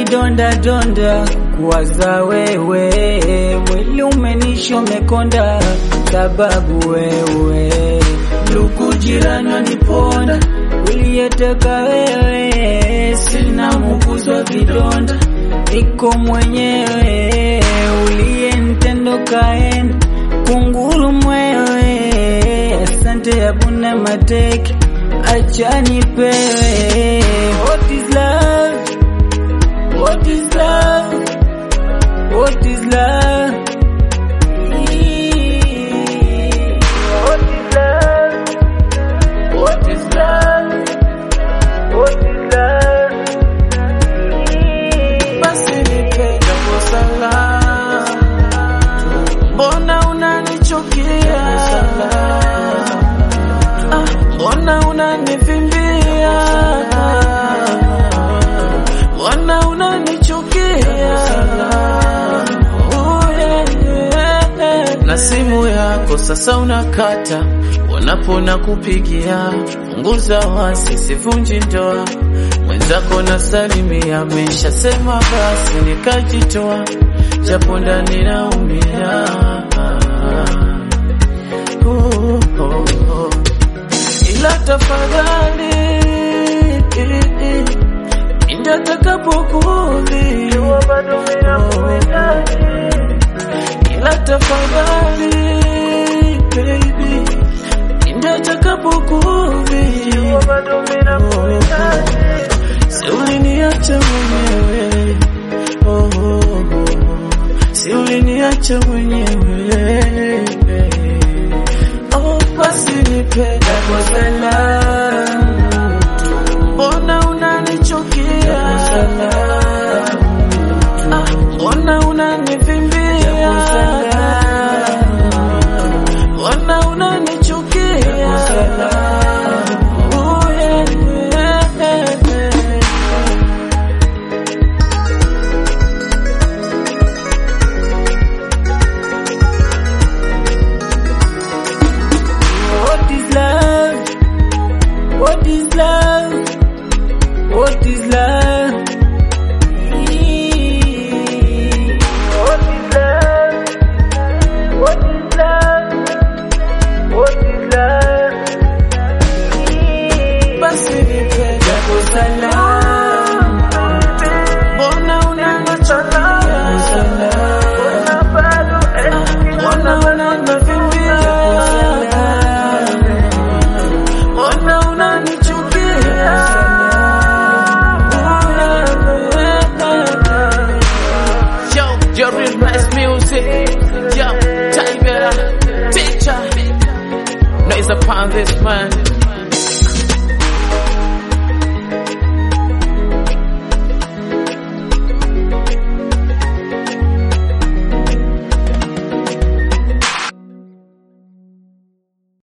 vidonda donda kuwaza wewe, mwili umenisha umekonda, sababu wewe ndugu jirani waniponda, uliyeteka wewe, sina muguzwa vidonda, niko mwenyewe, uliyenitendo kaenda kunguru mwewe, asante abuna mateke, acha nipewe. What is love? What is love? What is love? What is love? What is love? What is love? basi nipe jambo salama, mbona unanichukia? Ah, mbona unanivimbia? Mbona unanichukia? Oh, yeah, yeah. Na simu yako sasa unakata wanapona kupigia, punguza wasi, sivunji ndoa mwenzako na salimia, ameshasema basi nikajitoa, japo ndani naumia. Oh, oh, oh. Ila tafadhali indatakapokuudhi ila tafadhali baby indatakapokuudhi si uliniacha mwenyewe oh, oh, oh. si uliniacha mwenyewe oh, basi nipe Kwa salamu mbona